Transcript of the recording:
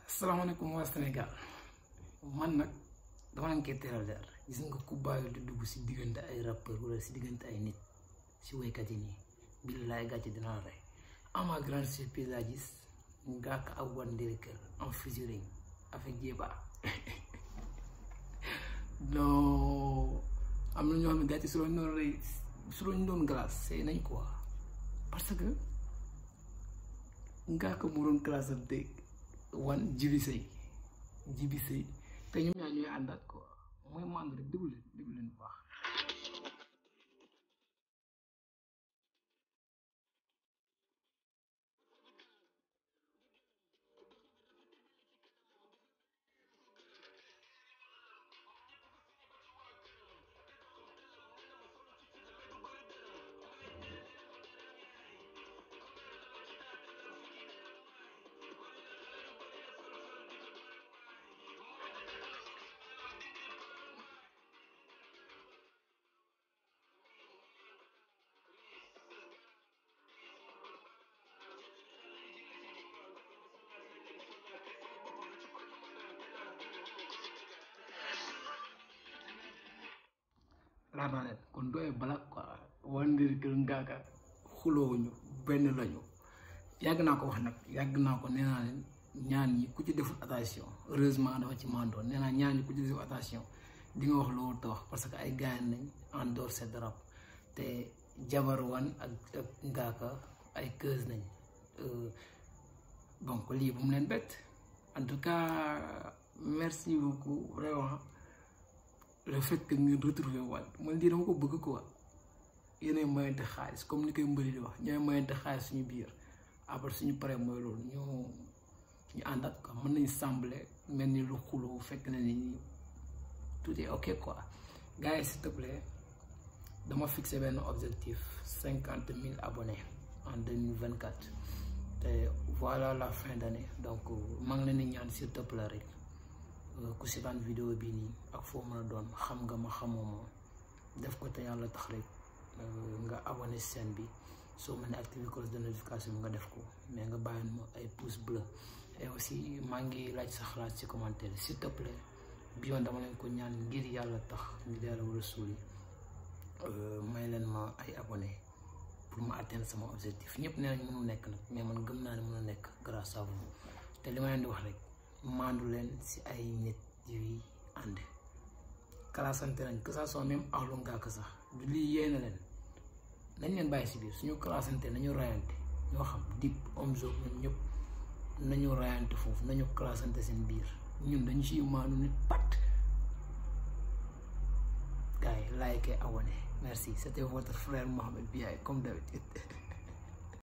salaamaaleykum waa Sénégal man nag dama leen koy teral leer gis nga ku bàyyi di dugg si diggante ay rappeur wala si diggante ay nit si woykat yi nii billaay gàcce dina la rey à ma grande surprise laa gis Ngaaka ak One Lyrical en featuring avec Jeeba non am na ñoo xam ne gàcce su lañ doon rey su lañ doon glace sey nañ quoi parce que Ngaaka mu doon classe am dégg wan jibi sëy jibi sëy te ñoom ñaar ñooy àndaat quoi mooy mànd rek déglu leen déglu leen bu baax laata leen kon dooy balak quoi One Lyrical Ngaaka xuloowuñu benn lañu yàgg naa ko wax nag yàgg naa ko nee naa leen ñaan ñi ku ci deful attention heureusement dafa ci mandoon nee naa ñaan ñi ku ci deful attention di nga wax loolu te wax parce que ay gaañ nañ en dehors de rap te jabar wan ak ak Ngaaka ay keus nañ donc lii bu mu leen bett en tout cas merci beaucoup vraiment le fait que ngeen retrouver waat man lii dama ko bëgg quoi yéenay mayante xaalis comme ni koy mbëri di wax ñooy mayante xaalis suñu biir après suñu paree mooy loolu ñu ñu àndaat quoi mën nañ sembler mel ni lu xuloo fekk na ni tout est ok quoi gars yi s'il te plaît dama fixé benn objectif cinquante mille abonnés en deux mille vingt quatre te voilà la fin d'année donc maa ngi leen di ñaan s'il te plaît rek. ku seetaan vidéo bii nii ak foo mën a doon xam nga ma xamoo ma def ko te yàlla tax rek nga abonné chaîne bi soo mën a activer cloche de notification bi nga def ko mais nga bàyyi ma ay pouce bleu et aussi maa ngi laaj sa xalaat ci commentaire s'il te plaît bi yoon dama leen ko ñaan ngir yàlla tax ngir yàlla war a suuli may leen ma ay abonné pour ma atteindre sama objectif ñëpp nee nañ mënu nekk nag mais man gëm naa ne mën a nekk grâce à vous te li ma leen di wax rek maandu leen ci ay nit yuy ànd classante nañ que ça soit même ahlu Ngaaka sax du lii yee na leen nañ leen bàyyi ci biir suñu classante nañu rayante ñoo xam Dip Omzo ñoom ñëpp nañu rayante foofu nañu classante seen biir ñun dañu ciy maandu nit pat gars yi like et abonné merci c'était votre frère Mohamed Biaye comme d'habitude